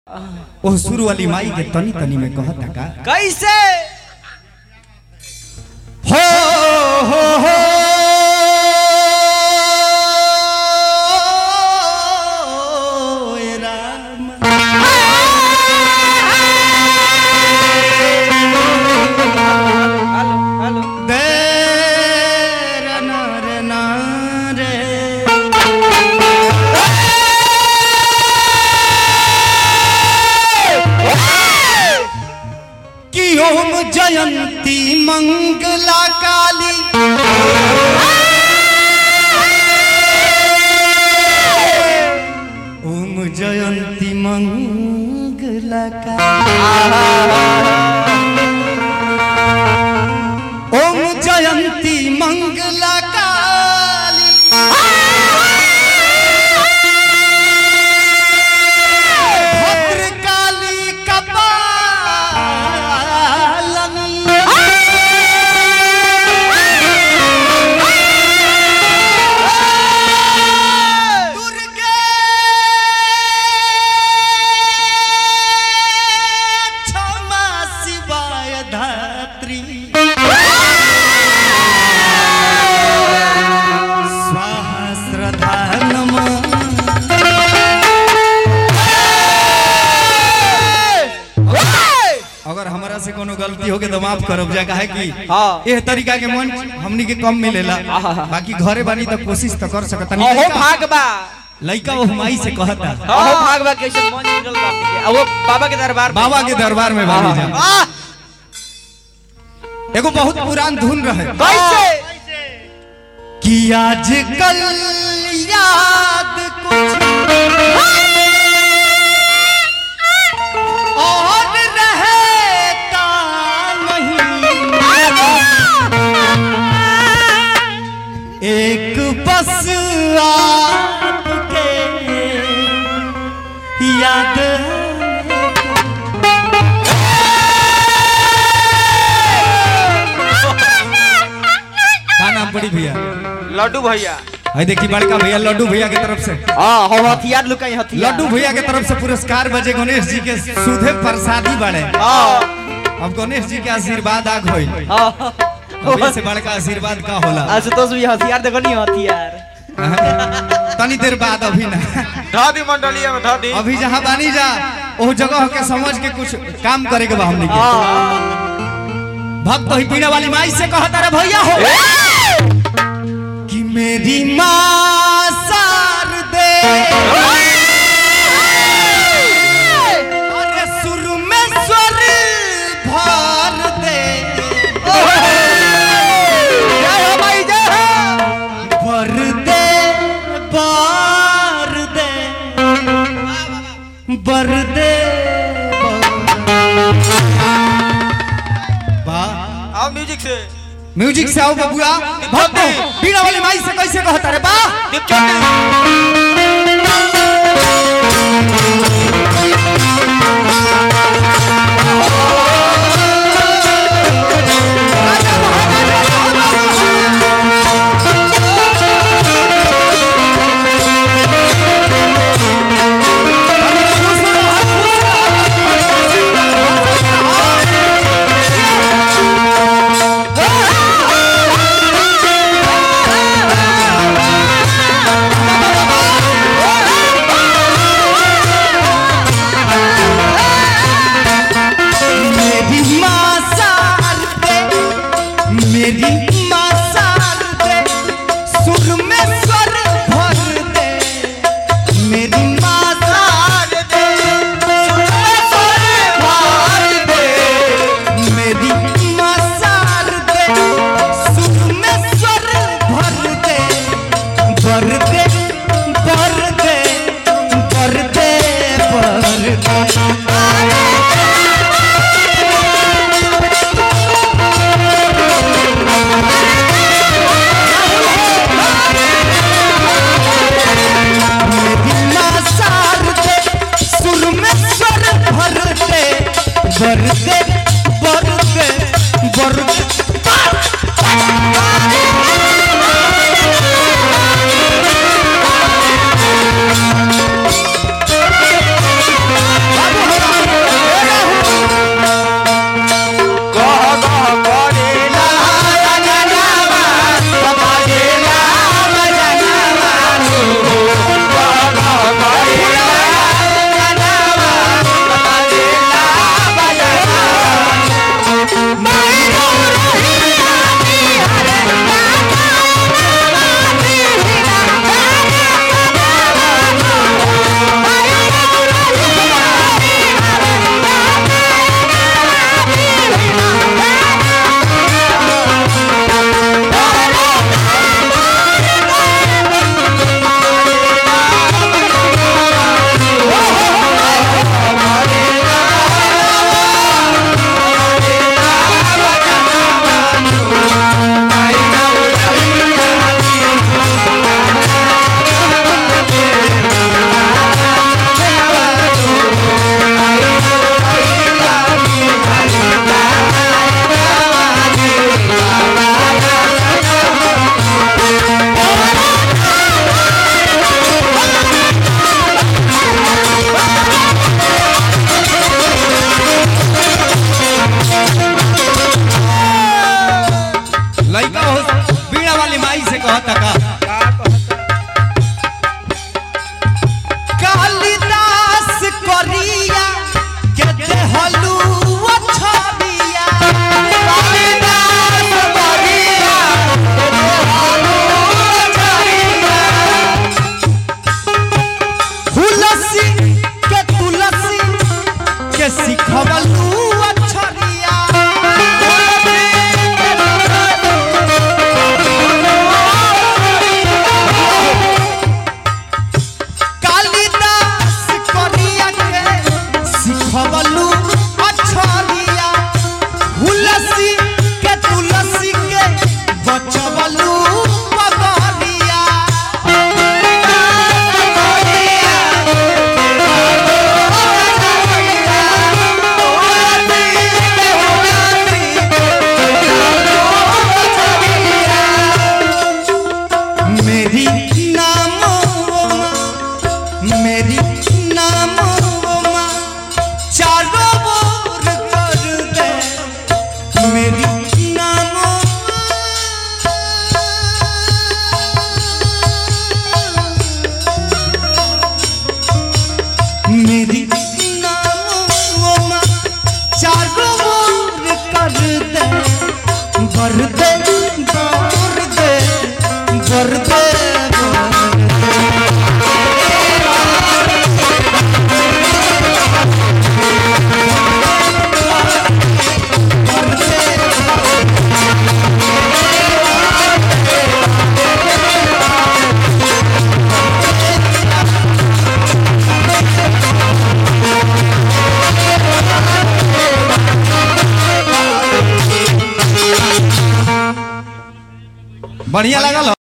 ओह सुर वाली माई के तनी तनी में कहता का कैसे हो हो हो ए राम हेलो हेलो दे रे ना रे ना रे कि ओम जयंती मंगला काली ओम जयंती मंगला काली ओम जयंती मंगला काली भद्रकाली कपालनी दुर्गे क्षमा शिवाय धात्री स्वाहा श्रद्धा नमः अगर हमरा से कोनो गलती हो के तो माफ करब जा काहे कि हाँ। एह तरीका के मन हमनी के कम मिलेला बाकी घरे बानी तो कोशिश तो कर सकत अहो भागबा लइका वो माई से कहता अहो भागबा कैसे मन निकल बा आपके आ वो बाबा के दरबार में। बाबा के दरबार में बानी जा आह, एगो बहुत पुरान धुन रहे कैसे कि आजकल याद कुछ और रहता नहीं एक बस आपके याद का नाम पड़ी भैया लड्डू भैया है देखी बड़का भैया लड्डू भैया के तरफ से हाँ हो हथियार लुकाई हथियार लड्डू भैया के तरफ से पुरस्कार बजे गणेश जी के सुधे प्रसादी बड़े हाँ अब गणेश जी के आशीर्वाद आ गई हाँ अभी से बड़का आशीर्वाद का होला आशुतोष भी हथियार देखो नहीं हथियार तनी देर बाद अभी ना धादी मंडलिया में धादी अभी जहाँ बानी जा वो जगह के समझ के कुछ काम करे के बा हमनी के भक्त ही पीने वाली माई से कहता रे भैया हो कि मेरी माँ सार दे अरे सुर में स्वर भर दे भर दे भर दे भर दे वाह आओ म्यूजिक से म्यूजिक से आओ बबुआ भक्त बीड़ा वाली माई से कैसे कहता रे बा मेरी माँ सार दे मेरी माँ सार दे सुर में स्वर भर दे मेरी माँ सार दे सुर में स्वर भर दे मेरी माँ सार दे सुर में स्वर भर दे भर दे भर दे भर दे भर दे बिना सार दे सुर में स्वर भर दे भर दे भर दे भर दे बाबू सिखवलू अक्षरिया कालिदास करिया के सिखवलू अक्षरिया हुलसी के तुलसी के बचवलू पगरिया मेरी नाम मेरी नाम चारों ओर कर दे मेरी नाम मेरी नाम चारों ओर कर दे भर दे भर दे भर दे भर दे। बढ़िया लगा